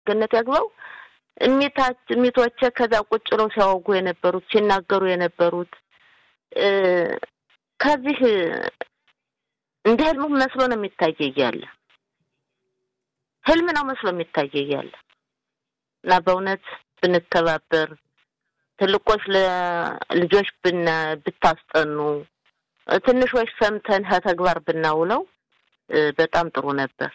ገነት ያግባው እሚታች እሚቶቼ ከዛ ቁጭ ብለው ሲያወጉ የነበሩት ሲናገሩ የነበሩት ከዚህ እንደ ህልሙ መስሎ ነው የሚታየ እያለ ህልም ነው መስሎ የሚታየ እያለ እና በእውነት ብንተባበር ትልቆች ለልጆች ብና ብታስጠኑ ትንሾች ሰምተን ከተግባር ብናውለው በጣም ጥሩ ነበር።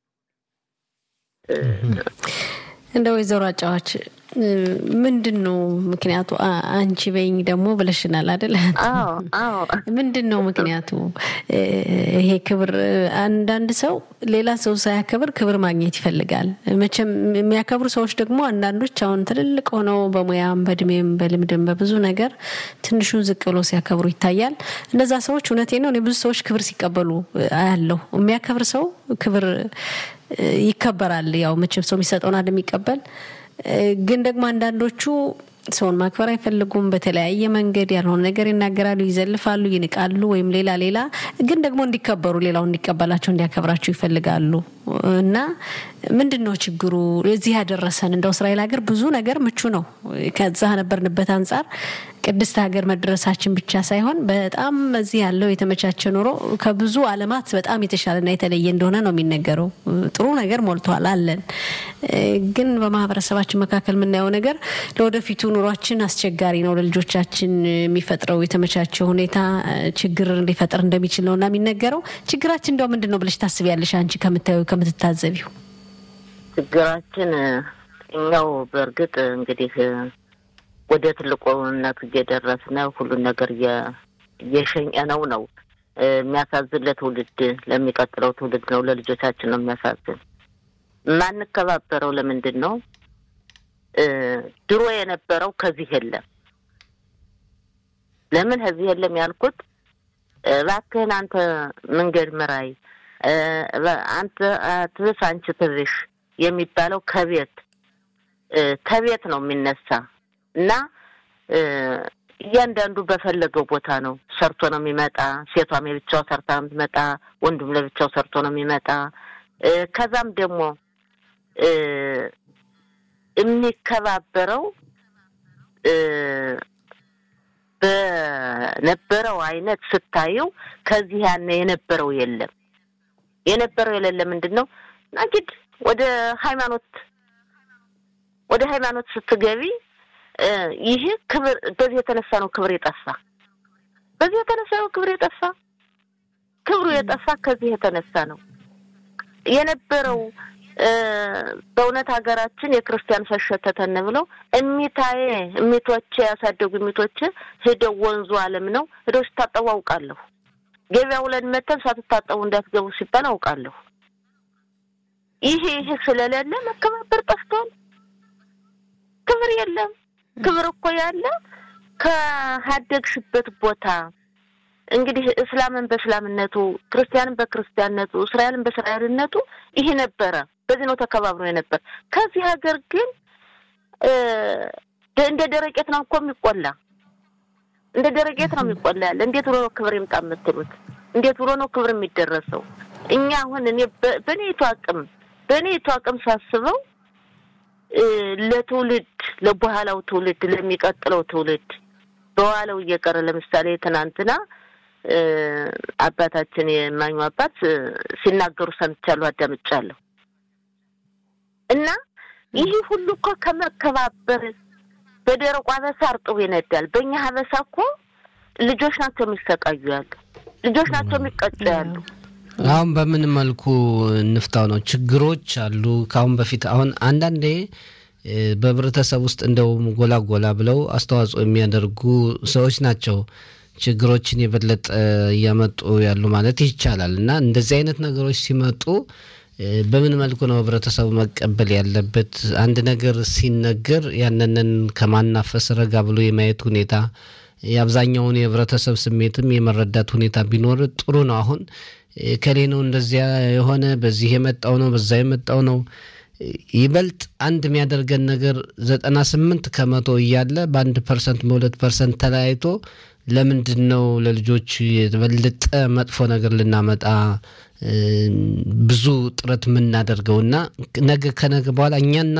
እንደ ወይዘሮ አጫዋች ምንድን ነው ምክንያቱ? አንቺ በይኝ ደግሞ ብለሽናል አይደል? ምንድን ነው ምክንያቱ? ይሄ ክብር አንዳንድ ሰው ሌላ ሰው ሳያከብር ክብር ማግኘት ይፈልጋል። መቼም የሚያከብሩ ሰዎች ደግሞ አንዳንዶች አሁን ትልልቅ ሆነው በሙያም በእድሜም በልምድም በብዙ ነገር ትንሹን ዝቅ ብሎ ሲያከብሩ ይታያል። እነዛ ሰዎች እውነቴ ነው እኔ ብዙ ሰዎች ክብር ሲቀበሉ አያለሁ። የሚያከብር ሰው ክብር ይከበራል። ያው መቼም ሰው የሚሰጠውን አይደል የሚቀበል ግን ደግሞ አንዳንዶቹ ሰውን ማክበር አይፈልጉም። በተለያየ መንገድ ያልሆነ ነገር ይናገራሉ፣ ይዘልፋሉ፣ ይንቃሉ፣ ወይም ሌላ ሌላ ግን ደግሞ እንዲከበሩ ሌላው እንዲቀበላቸው እንዲያከብራቸው ይፈልጋሉ። እና ምንድን ነው ችግሩ? እዚህ ያደረሰን እንደው እስራኤል ሀገር ብዙ ነገር ምቹ ነው። ከዛ ነበርንበት አንጻር ቅድስት ሀገር መድረሳችን ብቻ ሳይሆን በጣም እዚህ ያለው የተመቻቸ ኑሮ ከብዙ ዓለማት በጣም የተሻለና የተለየ እንደሆነ ነው የሚነገረው። ጥሩ ነገር ሞልቷል አለን። ግን በማህበረሰባችን መካከል የምናየው ነገር ለወደፊቱ ኑሯችን አስቸጋሪ ነው። ለልጆቻችን የሚፈጥረው የተመቻቸ ሁኔታ ችግር ሊፈጥር እንደሚችል ነው እና የሚነገረው። ችግራችን እንደው ምንድን ነው ብለሽ ታስቢያለሽ አንቺ ከምታዩ ከምትታዘቢው? ችግራችን እኛው በእርግጥ እንግዲህ ወደ ትልቁነት እየደረስን ሁሉን ነገር እየሸኘነው ነው። የሚያሳዝን ለትውልድ ለሚቀጥለው ትውልድ ነው፣ ለልጆቻችን ነው የሚያሳዝን። የማንከባበረው ለምንድን ነው? ድሮ የነበረው ከዚህ የለም። ለምን ከዚህ የለም ያልኩት እባክህን አንተ መንገድ ምራይ፣ አንተ ትብስ፣ አንቺ ትብሽ የሚባለው ከቤት ከቤት ነው የሚነሳ እና እያንዳንዱ በፈለገው ቦታ ነው ሰርቶ ነው የሚመጣ። ሴቷም የብቻው ሰርታ ነው የምትመጣ፣ ወንዱም ለብቻው ሰርቶ ነው የሚመጣ። ከዛም ደግሞ የሚከባበረው በነበረው አይነት ስታየው ከዚህ ያነ የነበረው የለም። የነበረው የሌለ ምንድን ነው ናጊድ ወደ ሃይማኖት ወደ ሃይማኖት ስትገቢ ይህ ክብር በዚህ የተነሳ ነው ክብር የጠፋ። በዚህ የተነሳ ነው ክብር የጠፋ። ክብሩ የጠፋ ከዚህ የተነሳ ነው የነበረው። በእውነት ሀገራችን የክርስቲያን ፈሸተተን ብለው እሚታዬ እሚቶቼ ያሳደጉ እሚቶቼ ሂደው ወንዙ አለም ነው ሂደው ሲታጠቡ አውቃለሁ። ገበያ ውለን መተን ሳትታጠቡ እንዳትገቡ ሲባል አውቃለሁ። ይሄ ይሄ ስለሌለ መከባበር ጠፍቷል። ክብር የለም። ክብር እኮ ያለ ከሀደግሽበት ቦታ እንግዲህ እስላምን በእስላምነቱ፣ ክርስቲያንን በክርስቲያንነቱ፣ እስራኤልን በእስራኤልነቱ ይሄ ነበረ። በዚህ ነው ተከባብሮ የነበር። ከዚህ ሀገር ግን እንደ ደረቄት ነው እኮ የሚቆላ እንደ ደረቄት ነው የሚቆላ ያለ። እንዴት ብሎ ነው ክብር ይምጣ የምትሉት? እንዴት ብሎ ነው ክብር የሚደረሰው? እኛ አሁን እኔ በእኔቱ አቅም በእኔቱ አቅም ሳስበው ለትውልድ ለበኋላው ትውልድ ለሚቀጥለው ትውልድ በኋላው እየቀረ ለምሳሌ ትናንትና አባታችን የማኙ አባት ሲናገሩ ሰምቻለሁ፣ አዳምጫለሁ። እና ይህ ሁሉ እኮ ከመከባበር በደረቁ አበሳ እርጥቡ ይነዳል። በእኛ ሀበሳ እኮ ልጆች ናቸው የሚሰቃዩ ያሉ፣ ልጆች ናቸው የሚቀጩ ያሉ። አሁን በምን መልኩ እንፍታው ነው? ችግሮች አሉ ከአሁን በፊት አሁን አንዳንዴ በህብረተሰብ ውስጥ እንደውም ጎላ ጎላ ብለው አስተዋጽኦ የሚያደርጉ ሰዎች ናቸው ችግሮችን የበለጠ እያመጡ ያሉ ማለት ይቻላል። እና እንደዚህ አይነት ነገሮች ሲመጡ በምን መልኩ ነው ህብረተሰቡ መቀበል ያለበት? አንድ ነገር ሲነገር ያንንን ከማናፈስ ረጋ ብሎ የማየት ሁኔታ የአብዛኛውን የህብረተሰብ ስሜትም የመረዳት ሁኔታ ቢኖር ጥሩ ነው። አሁን ከሌ ነው እንደዚያ የሆነ በዚህ የመጣው ነው በዛ የመጣው ነው ይበልጥ አንድ የሚያደርገን ነገር ዘጠና ስምንት ከመቶ እያለ በአንድ ፐርሰንት በሁለት ፐርሰንት ተለያይቶ ለምንድን ነው ለልጆች የበለጠ መጥፎ ነገር ልናመጣ ብዙ ጥረት የምናደርገው እና ነገ ከነገ በኋላ እኛና